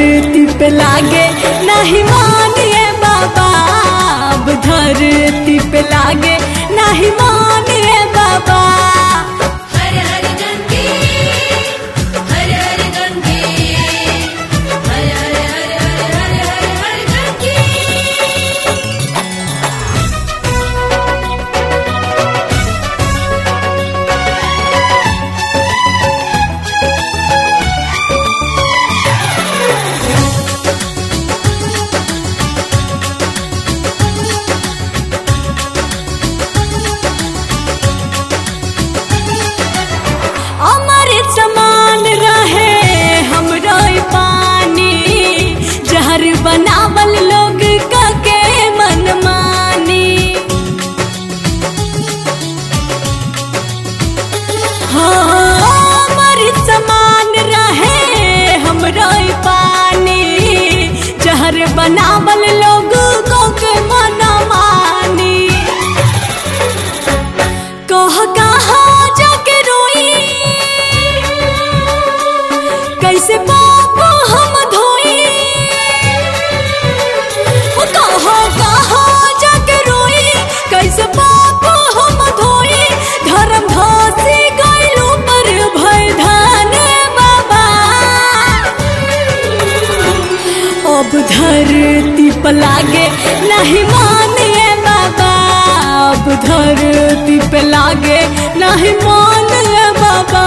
धरती पे लागे नहीं मानिए बाबा अब धरती पे लागे नहीं मानिए बाबा हर हर गंगे हर हर गंगे हर हर हर हर हर हर हर गंगे अमृत समान रहे हमरो ई पानी जहर बनावल लोग के मन मानी हाँ, अमृत समान रहे हमरो ई पानी जहर बनावल लोग के मन मानी कह कहाँ जाके रोई कैसे पाप हम धोई ओ कहाँ कहाँ जाके रोई कैसे पाप हम धोई धर्म धासी गइलू पर भय धान बाबा अब धरती पर लागे नहीं मानिए बाबा अब धरती पे लागे नहीं मानिए बाबा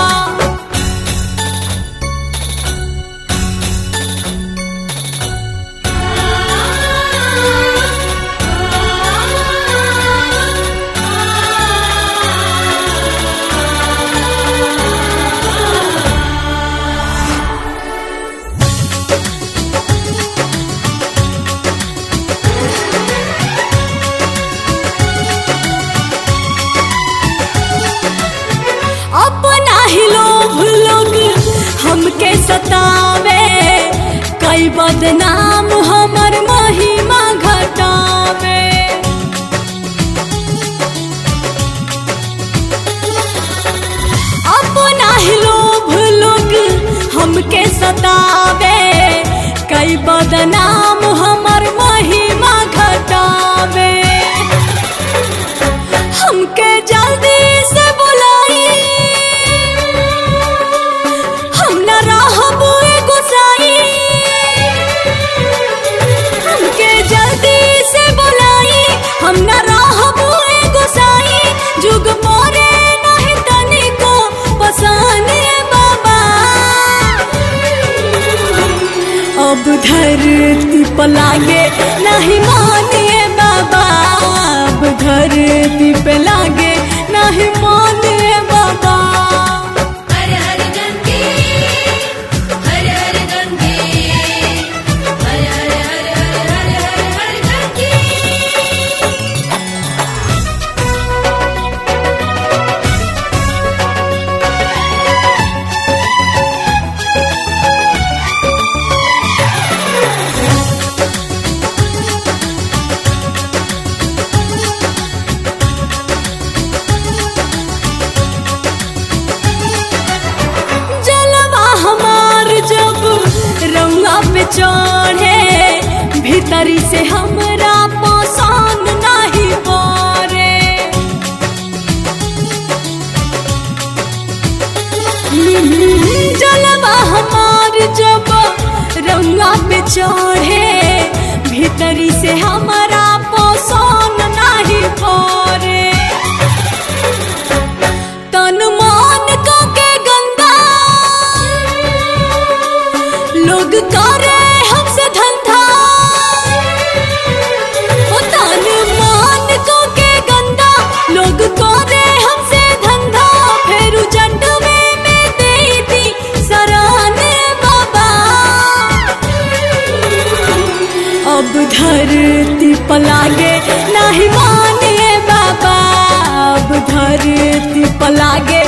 अपना ही लोभ लोग हमके सतावे कई बदनाम हमर महिमा घटावे अपना ही लोभ लोग हमके सतावे कई बदनाम हमर महिमा घटावे हमके जल्दी से बुलाई हम न रहबू गुसाई हमके जल्दी से बुलाई हम न रहबू गुसाई जुग मोरे नहीं तनिको पसंद बाबा अब धरती पर लागे नहीं मानिए बाबा अब धरती पे लागे नहीं मानिए बाबा हर हर गंगे हर हर गंगे हर हर हर हर हर हर हर गंगे जलवा हमार जब रंगा पे चढ़े भीतरी से हमरा पसंद नहीं पड़े जलवा हमार जब रंगा पे चढ़े भीतरी से हमरा पसंद नहीं पड़े तन मान को के गंदा लोग करे हमसे धंधा ओ तन मान को के गंदा लोग करे हमसे धंधा फेरू जंडवे में दे दी सरान बाबा अब धरती पर लागे नहीं मानिए बाबा अब धरती पर लागे